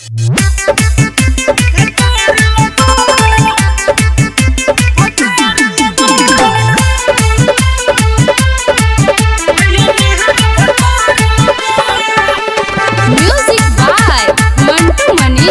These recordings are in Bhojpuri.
Music by Mantu Mani.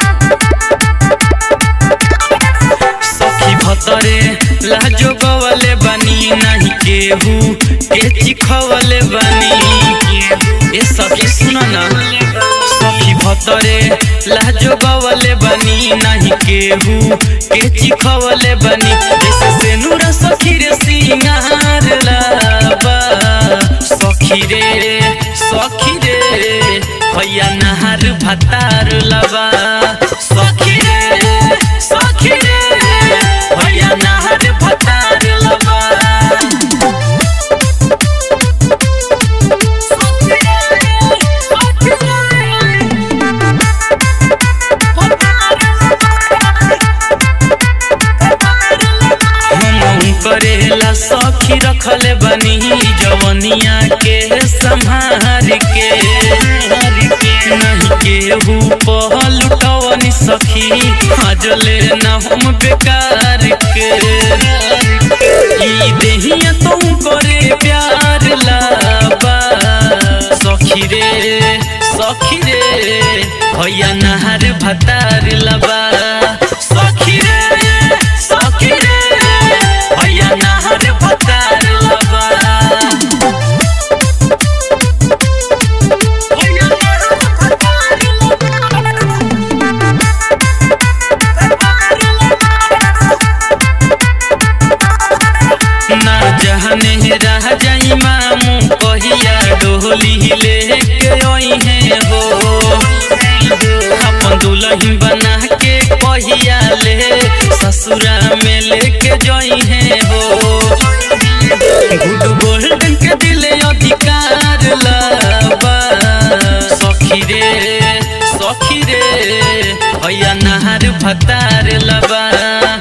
सखी भतरे लाजो गवले बनी नाही केहू के चिखवले बनी ए सखी सुन ना सखी भतरे लाजो गवले बनी नाही केहू के चिखवले बनी जैसे से नूर सखी रे सिंगार लाबा सखी रे सखी रे भैया नहार भतार लबा सखी रे सखी रे भैया नहार भतार लबा सखी रे, सखी रे, हम करेला सखी रखले बनी जवनिया के संहार के नहीं केहू पहलुटवनी सखी हजले न हम बेकार के ई देहिया तू करे प्यार लाबा सखी रे सखी रे भैया नहार भतार लबा सखी रे सखी रे भैया नहार भतार लबा भैया नहार भतार ना जहने रह जाई मामू कहिया डोली लेके आई है हो अपन दुल्हन बना के कहिया ले ससुरा में लेके जाई है हो गुड गोल्डन के दिले अधिकार लाबा सखी रे सखी रे भैया नहार भतार लबा